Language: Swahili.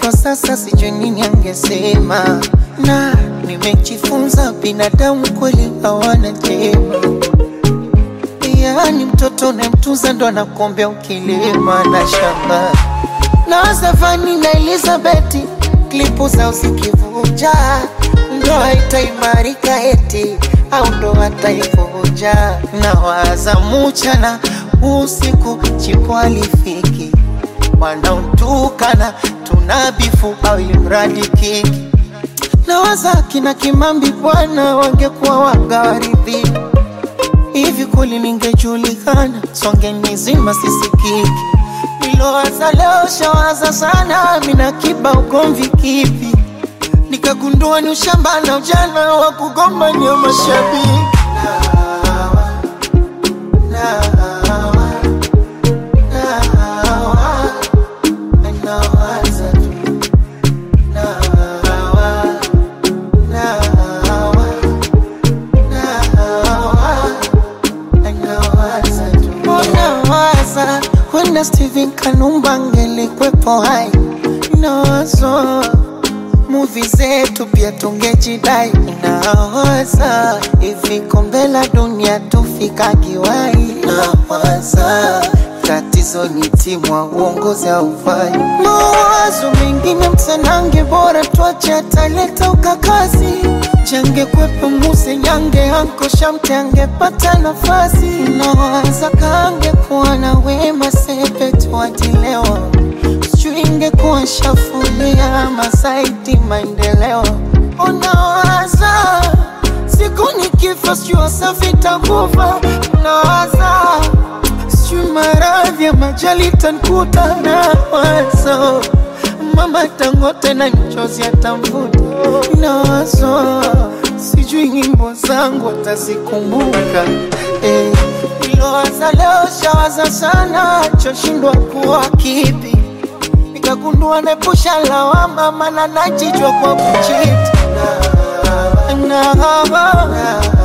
kwa sasa sijui nini angesema, na nimejifunza binadamu kweli hawana jema. Yaani mtoto unayemtunza ndo anakuombea ukilima na shamba na Zafani na Elizabeth klipu zao zikivuja, ndoa itaimarika eti au ndoa taivunja. Na waza mchana usiku chipo alifiki, wanaotukana tunabifu au imradi kiki. Na waza kina Kimambi bwana wangekuwa wagawaridhi hivi kweli ningejulikana, songe nizima sisikiki Nilowaza leo shawaza sana, mina kiba ugomvi kipi? Nikagundua ni ushamba na ujana wa kugombania mashabiki. Nawaza tu, nawa, nawa, nawa, nawaza tu. Nawaza wenda Steven Kanumba angelikwepo hai, nawazo muvi zetu pia tungejidai. Nawaza hivi kombe la dunia tufika kiwai. Nawaza tatizo ni timu wa uongozi haufai. Mawazo mengine msanange, bora tuache ataleta ukakazi. Change kwepo muse nyange anko shamte angepata nafasi. Nawaza kange kuwa na wema sepe tuatilewa sijui ingekuwa shafulia masaiti maendeleo. Unawaza siku nikifa, sijui Wasafi takufa. Unawaza sijui maradhi ya majali tankuta. Nawaza mama Dangote na nchozi atamvuta. Nawaza sijui nyimbo zangu atazikumbuka eh. Nilowaza leo shawaza sana, choshindwa kuwa kipi nikagundua nepusha lawama, mana najijua kwa kuchiti na, na, na,